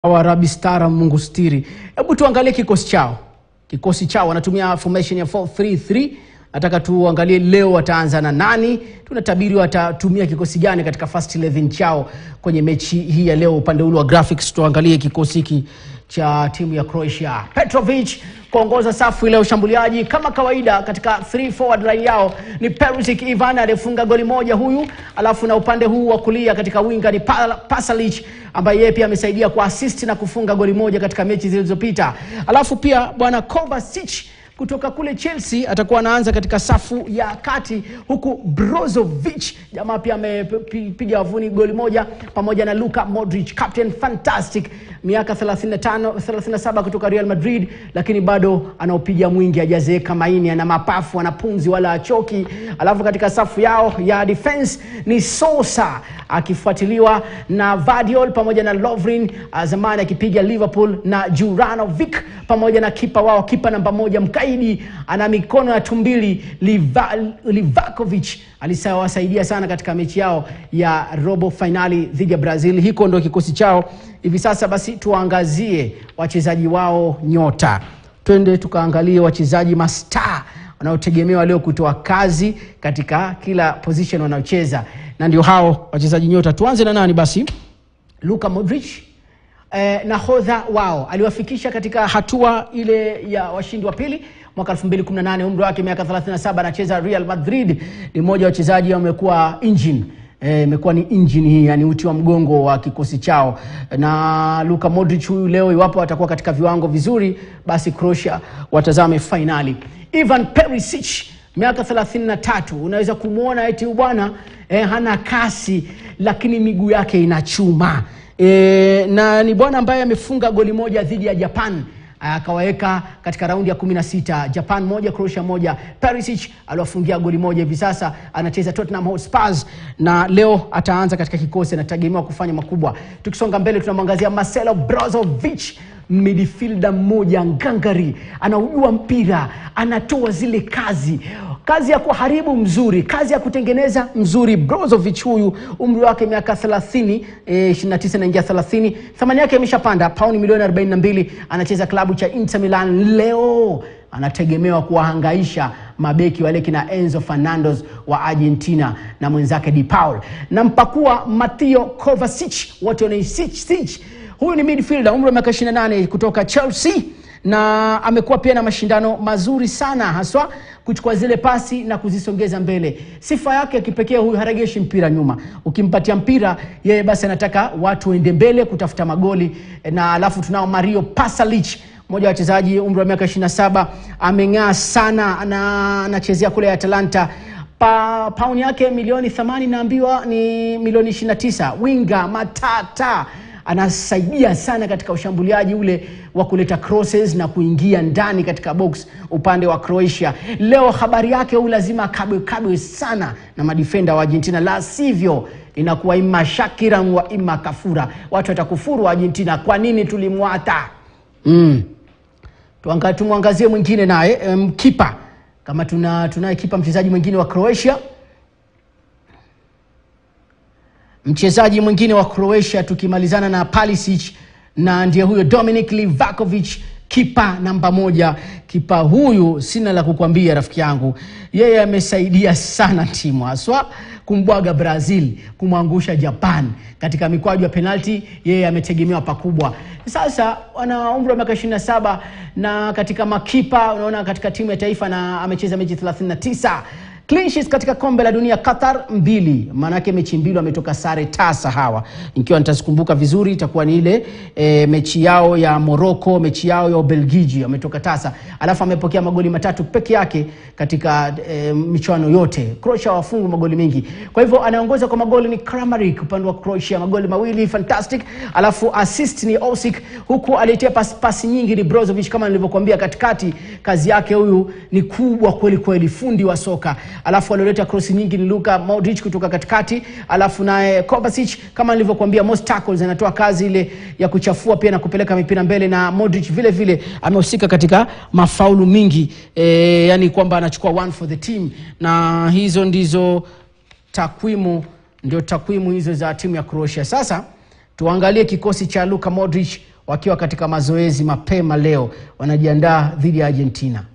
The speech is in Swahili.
wa Rabi Stara Mungu stiri. Hebu tuangalie kikosi chao. Kikosi chao wanatumia formation ya 433. Nataka tuangalie leo wataanza na nani, tunatabiri watatumia kikosi gani katika first 11 chao kwenye mechi hii ya leo. Upande ule wa graphics tuangalie kikosi hiki cha timu ya Croatia. Petrovic kuongoza safu ile ya ushambuliaji kama kawaida katika 3 forward line yao ni Perisic Ivan aliyefunga goli moja huyu, alafu na upande huu wa kulia katika winga ni Pa- Pasalic ambaye yeye pia amesaidia kwa assist na kufunga goli moja katika mechi zilizopita. Alafu pia bwana Kovacic kutoka kule Chelsea atakuwa anaanza katika safu ya kati, huku Brozovic jamaa pia amepiga wavuni goli moja, pamoja na Luka Modric, captain fantastic, miaka 35 37 kutoka Real Madrid, lakini bado anaopiga mwingi, hajazeeka maini, ana mapafu, ana pumzi wala achoki. Alafu katika safu yao ya defense ni Sosa akifuatiliwa na Vardiol pamoja na Lovren ah, zamani akipiga Liverpool na Juranovic pamoja na kipa wao, kipa namba moja mkaidi, ana mikono ya tumbili Liva, Livakovic alisawasaidia sana katika mechi yao ya robo fainali dhidi ya Brazil. Hiko ndo kikosi chao hivi sasa. Basi tuwaangazie wachezaji wao nyota, twende tukaangalie wachezaji mastaa wanaotegemewa leo kutoa kazi katika kila position wanaocheza, na ndio hao wachezaji nyota. Tuanze na nani basi? Luka Modric eh, nahodha wao aliwafikisha katika hatua ile ya washindi wa pili mwaka 2018 umri wake miaka 37 anacheza Real Madrid ni mmoja wa wachezaji wamekuwa engine eh, imekuwa ni engine hii yani uti wa mgongo wa kikosi chao na Luka Modric huyu leo iwapo atakuwa katika viwango vizuri basi Croatia watazame fainali Ivan Perisic miaka 33 unaweza kumwona eti huyu bwana eh, hana kasi lakini miguu yake ina chuma e, na ni bwana ambaye amefunga goli moja dhidi ya Japan akawaweka katika raundi ya 16 Japan moja Croatia moja. Perisic aliwafungia goli moja, hivi sasa anacheza Tottenham Hotspur na leo ataanza katika kikosi, anategemewa kufanya makubwa. Tukisonga mbele, tunamwangazia Marcelo Brozovic midfielder mmoja ngangari, anaujua mpira, anatoa zile kazi kazi ya kuharibu mzuri, kazi ya kutengeneza mzuri. Brozovic huyu umri wake miaka 30, eh, 29 naingia 30, thamani yake imeshapanda pauni milioni 42. Anacheza klabu cha Inter Milan leo anategemewa kuwahangaisha mabeki wale kina Enzo Fernandez wa Argentina na mwenzake Di Paul na mpakua Matteo Kovacic, wote wanaisich Huyu ni midfielder umri wa miaka 28 kutoka Chelsea na amekuwa pia na mashindano mazuri sana haswa kuchukua zile pasi na kuzisongeza mbele. Sifa yake ya kipekee huyu, haregeshi mpira nyuma. Ukimpatia mpira yeye, basi anataka watu waende mbele kutafuta magoli. Na alafu tunao Mario Pasalic, mmoja wa wachezaji umri wa miaka 27, ameng'aa sana na anachezea kule Atalanta pa, pauni yake milioni 80 naambiwa ni milioni 29. Winga matata anasaidia sana katika ushambuliaji ule wa kuleta crosses na kuingia ndani katika box upande wa Croatia. Leo habari yake huyu lazima akabwe kabwe sana na madifenda wa Argentina, la sivyo inakuwa ima Shakira wa ima kafura. Watu watakufuru wa Argentina, kwa nini tulimwata? mm. Tuanga- Tumwangazie mwingine naye um, kipa kama tuna tunaye kipa mchezaji mwingine wa Croatia mchezaji mwingine wa Croatia tukimalizana na Palisic na ndiye huyo Dominic Livakovic kipa namba moja. Kipa huyu sina la kukwambia rafiki yangu, yeye amesaidia sana timu haswa kumbwaga Brazil, kumwangusha Japan katika mikwaju ya penalti. Yeye ametegemewa pakubwa. Sasa ana umri wa miaka 27 na katika makipa unaona katika timu ya taifa na amecheza mechi 39 Clean sheets katika kombe la dunia Qatar mbili, maanake mechi mbili wametoka sare tasa hawa. Ikiwa nitazikumbuka vizuri, itakuwa ni ile e, mechi yao ya Morocco, mechi yao ya Ubelgiji wametoka tasa, alafu amepokea magoli matatu peke yake katika e, michuano yote. Croatia wafungu magoli mengi, kwa hivyo anaongoza kwa magoli ni Kramaric upande wa Croatia, magoli mawili fantastic, alafu assist ni Osik, huku aliyetia pasi, pasi nyingi ni Brozovic. Kama nilivyokuambia katikati, kazi yake huyu ni kubwa kweli kweli, fundi wa soka alafu alioleta krosi nyingi ni Luka Modric kutoka katikati, alafu naye Kovacic kama nilivyokuambia, most tackles anatoa kazi ile ya kuchafua pia na kupeleka mipira mbele, na Modric vile vile amehusika katika mafaulu mingi e, yani kwamba anachukua one for the team, na hizo ndizo takwimu, ndio takwimu hizo za timu ya Croatia. Sasa tuangalie kikosi cha Luka Modric wakiwa katika mazoezi mapema leo, wanajiandaa dhidi ya Argentina.